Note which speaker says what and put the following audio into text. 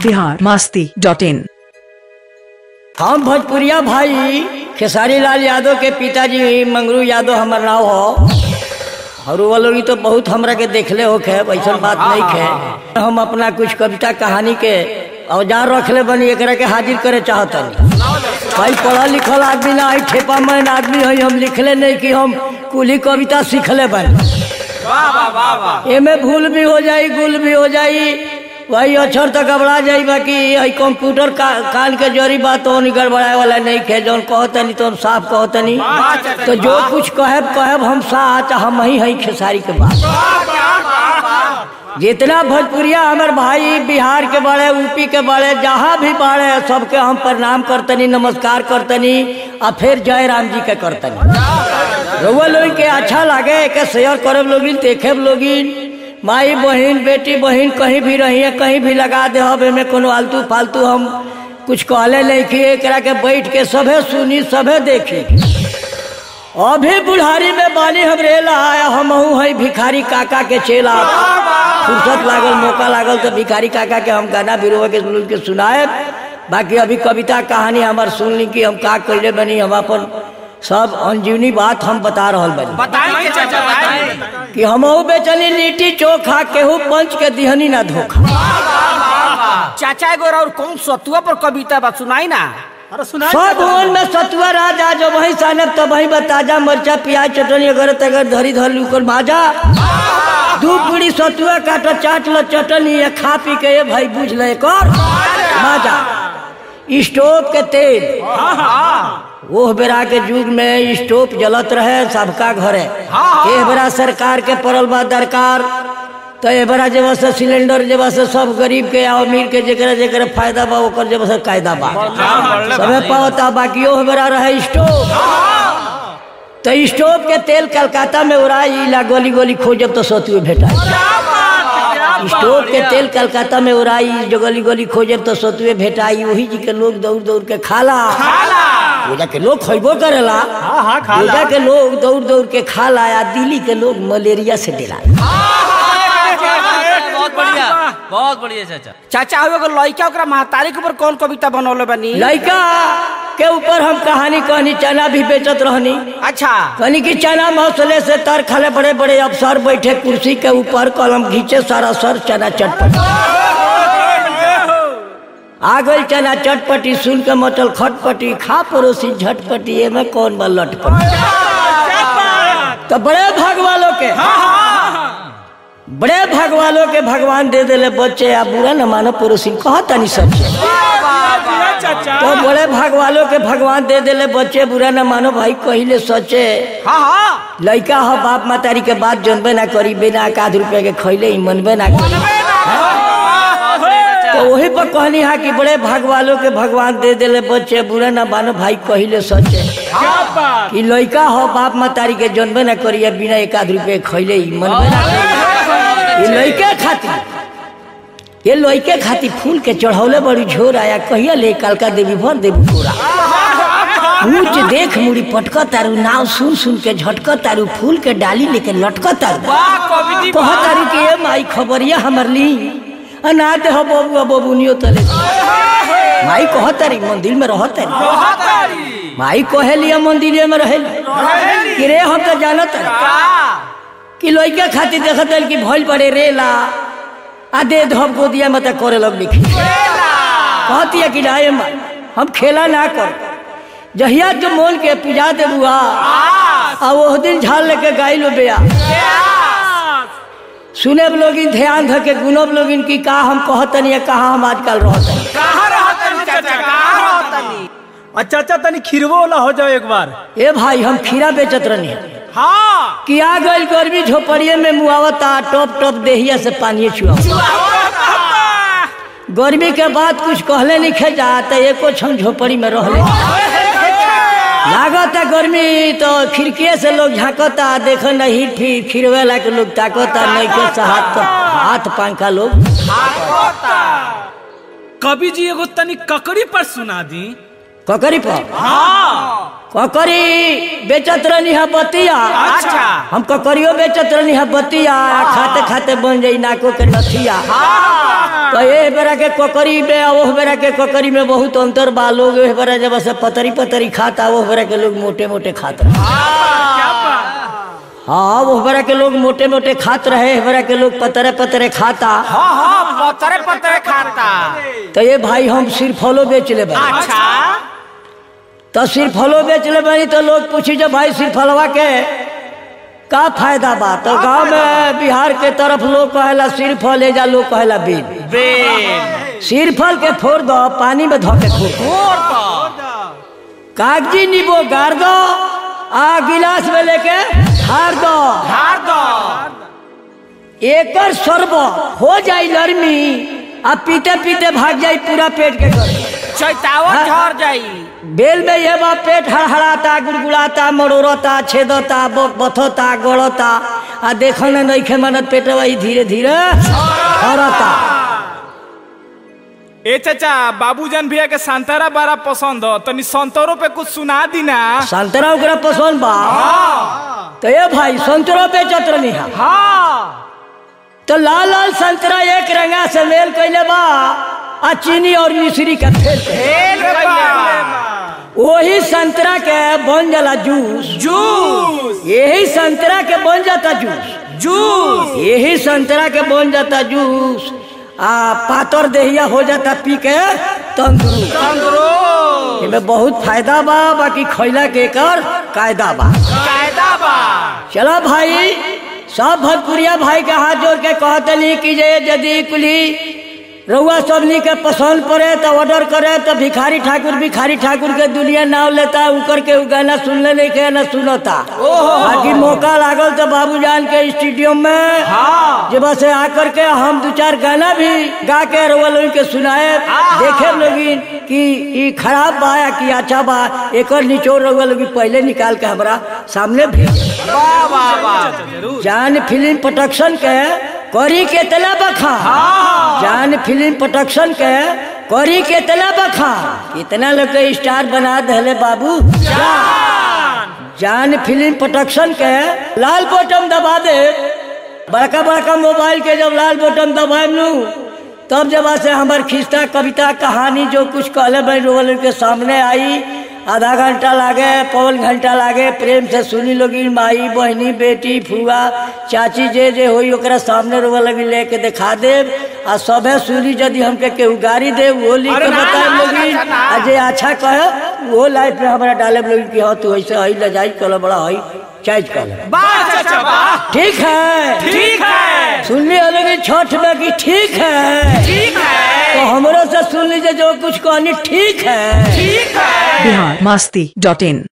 Speaker 1: Bihar Masti dot in
Speaker 2: हम भोजपुरिया भाई खेसारी लाल यादव के पिताजी मंगरू यादव हमार नाव हो और वो लोग तो बहुत हमरा के देखले हो खे ऐसा बात नहीं खे हम अपना कुछ कविता कहानी के औजार रखले बनी एकरा के हाजिर करे चाहतनी भाई पढ़ल लिखल आदमी ना है ठेपा मैन आदमी है हम लिखले नहीं कि हम कुली कविता सीखले बनी एमे भूल भी हो जाई गुल भी हो जाई वही अक्षर तक घबरा जाई बाकी यही कंप्यूटर का, कान के जरी बात तो गड़बड़ाए वाला नहीं खे जौन कहतनी तो हम साफ कहतनी तो जो कुछ कहब कहब हम साच हम ही हई खेसारी के बात जितना भोजपुरिया हमार भाई बिहार के बड़े यूपी के बड़े जहाँ भी बड़े सबके हम प्रणाम करतनी नमस्कार करतनी आ फिर जय राम जी के करतनी रउआ लोग के अच्छा लागे के शेयर करब लोगिन देखब लोगिन माई बहन बेटी बहन कहीं भी रही है कहीं भी लगा दे हब एमे कोनो आलतू फालतू हम कुछ कहले नहीं कि एकरा के बैठ के सभे सुनी सभे देखी अभी बुढ़ारी में बानी हम रेला आया हम है भिखारी काका के चेला फुर्सत लागल मौका लागल तो भिखारी काका के हम गाना बिरोवा के सुन के सुनाए बाकी अभी कविता कहानी हमार सुन ली कि हम का कैले बनी हम अपन सब अंजीवनी बात हम बता रहा बनी
Speaker 3: बताएंगे चाचा बताएंगे
Speaker 2: कि हम बेचनी लिट्टी चोखा केहू पंच के दिहनी ना धोखा
Speaker 3: चाचा एगो और कौन सतुआ पर कविता बा सुनाई ना
Speaker 2: सब भवन में सतुआ राजा जो वही सानब तो वही ताजा मरचा प्याज चटनी अगर तगर धरी धर लूकर भाजा दू पूरी सतुआ काट चाट लो चटनी या खा पी के ये भाई बुझ ले कर भाजा स्टोव के तेल वो बेरा के युग में स्टोव जलत रहे सबका घरे ए बेरा सरकार के पड़ल बा दरकार तो ए बेरा जब से सिलेंडर जब से सब गरीब के या अमीर के जेकरा जेकरा फायदा बा ओकर जब से कायदा बा सबे पावता बाकी ओ बेरा रहे स्टोव तो स्टोव के तेल कलकत्ता में उड़ाई ला गोली गोली खोजब तो सतुए भेटा स्टोव के तेल कलकत्ता में उड़ाई जो गली गली खोजब तो सतुए भेटाई वही जी के लोग दौड़ दौड़ के खाला पूजा के लोग खैबो करेला पूजा के लोग दौड़ दौड़ के खाला आ दिल्ली के लोग मलेरिया से डेला
Speaker 4: बहुत बढ़िया बहुत बढ़िया चाचा
Speaker 3: चाचा हो एगो लड़का ओकरा महतारी के ऊपर कौन कविता बनौले बनी
Speaker 2: लड़का के ऊपर हम कहानी कहनी चना भी बेचत रहनी
Speaker 3: अच्छा
Speaker 2: कहनी कि चना मौसले से तर खाले बड़े बड़े अफसर बैठे कुर्सी के ऊपर कलम घींचे सारा सर चना चटपट आ गई चना चटपटी सुन के मचल खटपटी खा पड़ोसी झटपटी एमे कौन बा लटपटी तो बड़े भाग वालों के बड़े भाग वालों के भगवान दे देले बच्चे आ बुरा न मानो पड़ोसी कहतनी सच्चे तो बड़े भाग वालों के भगवान दे देले बच्चे बुरा न मानो भाई कहिले सच्चे
Speaker 3: हाँ हाँ
Speaker 2: लड़का हो बाप मातारी के बात जनबे ना करी बिना एक आध रुपया के खैले ही मनबे ना करी तो वही पर कहनी है कि बड़े भाग वालों के भगवान दे देले बच्चे बुरा ना मानो भाई कहिले सच्चे कि लड़का हो बाप मातारी के जनबे ना करी बिना एक आध रुपया के खैले ही मनबे ना करी ये लड़के खातिर ये लड़के खातिर फूल के चढ़ौले बड़ी झोर आया कहिया ले कालका देवी भर देवी पूरा ऊंच देख मुड़ी पटक तारू नाव सुन सुन के झटक तारू फूल के डाली लेके लटक तारू कह तारू के ए माई खबरिया हमर ली अनाथ हो बबुआ बबुनियो तले माई कह तारी मंदिर में रह तारी माई कहे लिया मंदिर में रहे कि रे हम तो जानत कि लड़का खातिर देखत हन कि भइल पड़े रेला आ दे धब गोदिया में तक करे लग लिखी कहती है कि राय माई हम खेला ना कर जहिया जो मोल के पूजा दे बुआ आ वो दिन झाल लेके गाय लो बेया सुने लोगिन ध्यान धके गुनब लोगिन की का हम कहतनी या कहा हम आजकल रहतनी
Speaker 3: कहाँ रहतनी चाचा कहाँ रहतनी
Speaker 5: अच्छा अच्छा तनी खीरवो वाला हो जाओ एक बार
Speaker 2: ए भाई हम खीरा बेचत रहनी
Speaker 3: हाँ
Speaker 2: कि आ गई गर्मी झोपड़िए में मुआवता टॉप टॉप देहिया से पानी छुआ गर्मी के बाद कुछ कहले नहीं खे जाता एको छम झोपड़ी में रहले लागता गर्मी तो खिड़किए से लोग झांकता देखो नहीं फिर खिरवेला के लोग ताकता नहीं के से हाथ हाथ पंखा लोग
Speaker 5: कवि जी एगो तनी ककड़ी पर सुना दी
Speaker 2: ककरी पर ककरी बेचत रहनी है बतिया
Speaker 3: अच्छा
Speaker 2: हम ककरियो बेचत रहनी है बतिया आ खाते खाते बन जाई नाको के नथिया तो ए बेरा के ककरी में आ ओह बेरा के ककरी में बहुत अंतर बा लोग ए बेरा जब से पतरी पतरी खाता ओह बेरा के लोग मोटे मोटे खाता हाँ वो बेरा के लोग मोटे मोटे खात रहे ए बेरा के लोग पतरे पतरे खाता
Speaker 3: हाँ हाँ पतरे पतरे खाता
Speaker 2: तो ये भाई हम सिर्फ फलो बेच ले भाई
Speaker 3: अच्छा
Speaker 2: तो सिर्फ फलो बेच ले भाई तो लोग पूछी जब भाई सिर्फ फलवा के का फायदा बा तो गांव में बिहार के तरफ लोग कहेला सिर्फ फल ले जा लोग कहेला बीन
Speaker 3: बेल
Speaker 2: सिर्फ फल के फोड़ दो पानी में धो के फोड़ दो कागजी नींबू गाड़ दो आ गिलास में लेके हार दो
Speaker 3: हार दो
Speaker 2: एकर सर्व हो जाई लर्मी आ पीते पीते भाग जाई पूरा पेट के कर
Speaker 3: चैतावा
Speaker 2: हाँ।
Speaker 3: झड़ जाई
Speaker 2: बेल में ये बा पेट हड़हड़ाता गुड़गुड़ाता मरोड़ता छेदता ब- बथता गड़ता आ देखो न नइखे मनत पेट वही धीरे धीरे हरता
Speaker 6: ए चाचा बाबूजान भैया के संतरा बड़ा पसंद हो तनी संतरों पे कुछ सुना दी ना
Speaker 2: संतरा ओकरा पसंद बा तो ये भाई संतरा बेचत रहनी है
Speaker 3: हाँ
Speaker 2: तो लाल लाल संतरा एक रंगा से मेल कैले बा आ चीनी और मिश्री का फेल के।
Speaker 3: फेल कइले बा
Speaker 2: वही संतरा के बन जाला जूस
Speaker 3: जूस
Speaker 2: यही संतरा के बन जाता जूस
Speaker 3: जूस
Speaker 2: यही संतरा के बन जाता जूस आ पातर देहिया हो जाता पी के तंदुरुस्त
Speaker 3: तंदुरुस्त
Speaker 2: इनमें बहुत फायदा बा बाकी खैला के कर कायदा बा
Speaker 3: कायदा बा
Speaker 2: चलो भाई सब भोजपुरिया भाई के हाथ जोड़ के कहतनी कि जे यदि कुली रउआ सबनी के पसंद पड़े तो ऑर्डर करे तो भिखारी ठाकुर भिखारी ठाकुर के दुनिया नाव लेता उकर के उ गाना सुनले नहीं के ना सुनता बाकी मौका लागल तो बाबूजान के स्टूडियो में
Speaker 3: हाँ
Speaker 2: जे बस आकर के हम दो चार गाना भी गा के रउआ लोगन के सुनाए देखे लोगिन कि ई खराब बा या कि अच्छा बा एकर निचोड़ रउआ लोगिन पहले निकाल के हमरा सामने भेज
Speaker 3: वाह वाह वाह
Speaker 2: जान फिल्म प्रोडक्शन के करी के तला बखा जान फिल्म प्रोडक्शन के करी के तला बखा कितना लोग के स्टार बना दहले बाबू जान फिल्म प्रोडक्शन के लाल बटन दबा दे बड़का बड़का मोबाइल के जब लाल बटन दबाए लू तब जब से हमार खिस्ता कविता कहानी जो कुछ कहले भाई रोल के सामने आई आधा घंटा लागे पौन घंटा लागे प्रेम से सुनी लोगी माई बहनी बेटी फुआ चाची जे जे होई ओकरा सामने रोवा लगी लेके दिखा देब आ सबे सुनी यदि हमके केहू गाड़ी दे वो लिख के
Speaker 3: अरे ना,
Speaker 2: बताए
Speaker 3: ना,
Speaker 2: लोगी
Speaker 3: ना, ना।
Speaker 2: आ जे अच्छा कहे वो लाइफ में हमारा डाले लोगी कि हाँ तू ऐसे हई लजाई कल बड़ा हई चाइज कल
Speaker 3: वाह चाचा वाह
Speaker 2: ठीक है
Speaker 3: ठीक है
Speaker 2: सुन ली लोगी छठ में कि ठीक है
Speaker 3: ठीक है
Speaker 2: तो हमरो से सुन लीजिए जो कुछ कहनी ठीक है
Speaker 3: ठीक है
Speaker 1: बिहार मस्ती डॉट इन